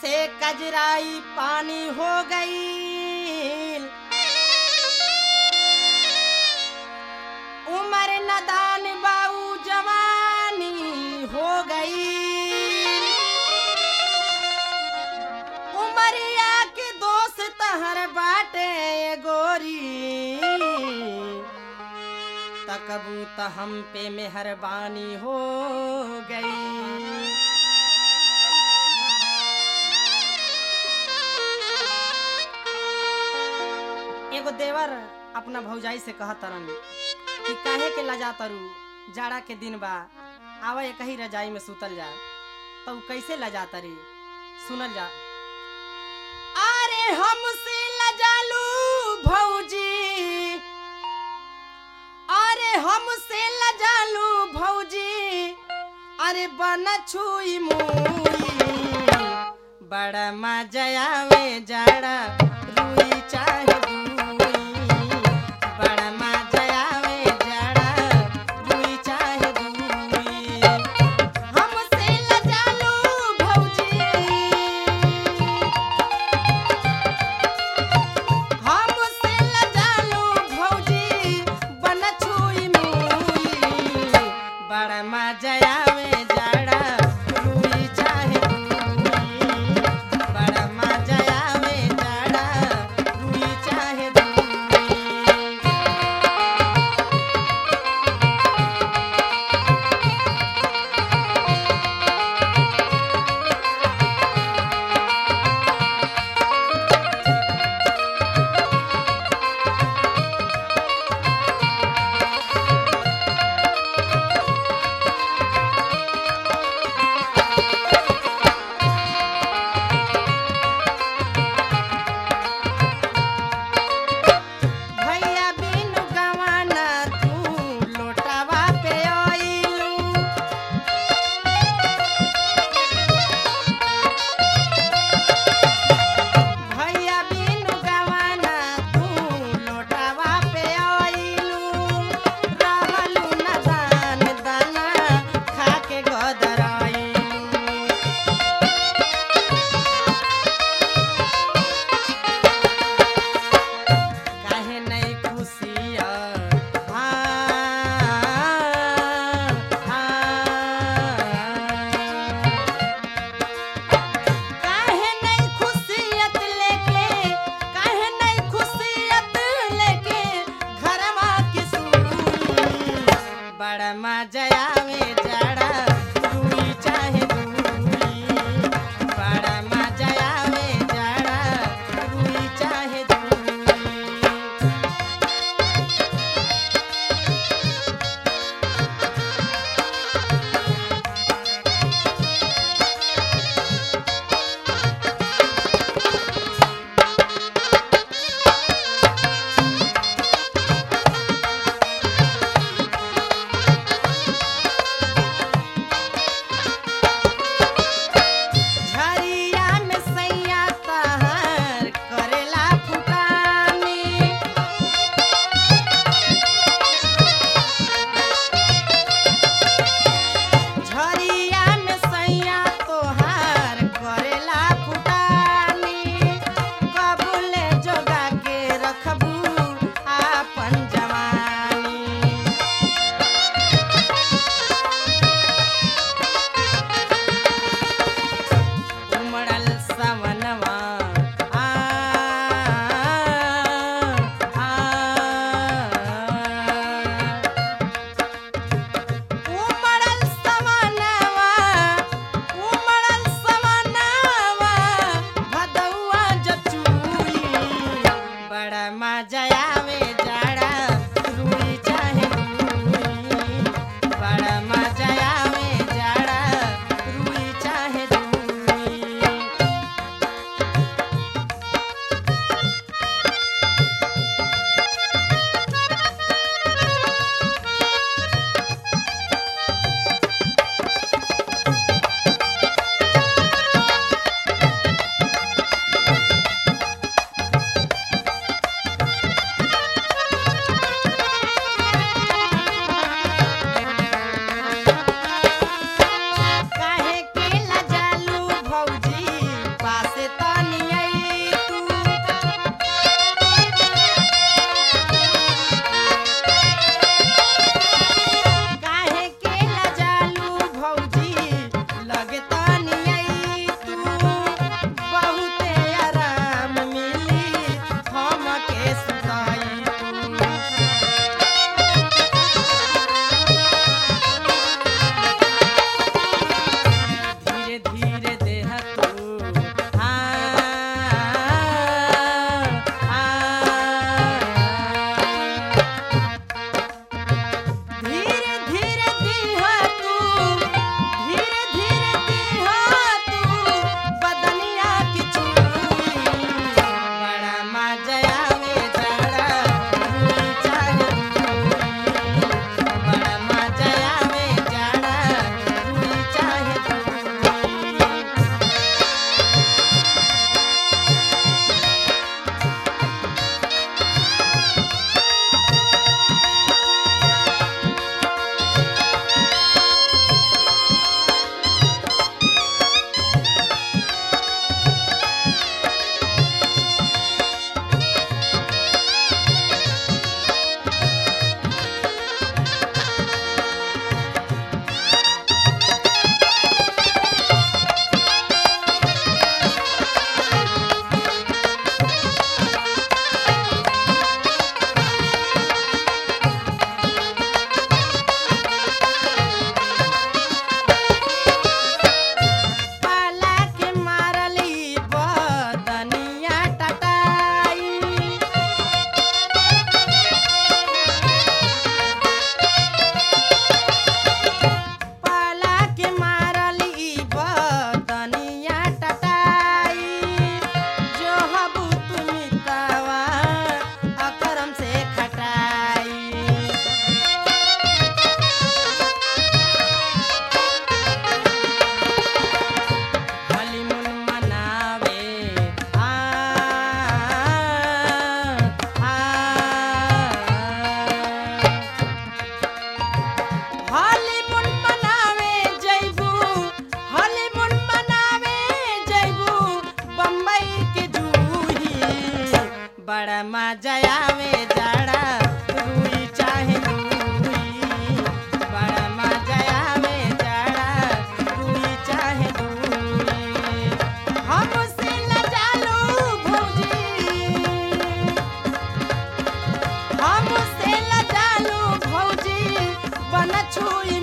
से कजराई पानी हो गई उम्र नदान बाऊ जवानी हो गई उमरिया के दोस्त हर बाटे गोरी तकबू त हम पे मेहरबानी हो गई एगो देवर अपना भौजाई से कहत तरन कि काहे के लजा तरु जाड़ा के दिन बा आवा एक ही रजाई में सुतल जा तो कैसे लजा तरी सुनल जा अरे हमसे लजालू भौजी अरे हमसे लजालू भौजी अरे बन छुई मुई बड़ा मजा आवे जाड़ा रुई चाहे दूई बड़ा मजा आवे जाड़ा रुई चाहे दूई हमसे लजालू भौजी हमसे लजालू भौजी बन छुई मुई बड़ा मजा आवे जाड़ा रुई चाहे दूई बड़ा मजा आवे जाड़ा रुई चाहे दूई भैया बिनु गवाना तू लोटावा पे आइलू भैया बिनु गवाना तू लोटावा पे आइलू रहलू न दान दाना खा के गदराइलू काहे नहीं खुशिया काहे नहीं खुशियत लेके काहे नहीं खुशियत लेके घरवा के सुई बड़ा मजा आवे जाड़ा रुई चाहे दूई बड़ा मजा आवे जाड़ा रुई चाहे दूई झरिया में सैया तहर करेला फुटानी झरिया में सैया तोहार करेला फुटानी कबूले जोगा के रखबू आपन जवानी उमड़ल सवनवा आ आ उमड़ल सवनवा उमड़ल सवनवा भदौआ जचुई बड़ा मजा आवे जाड़ा रुई चाहे दूई बड़ा मजा आवे जाड़ा रुई चाहे दूई छुई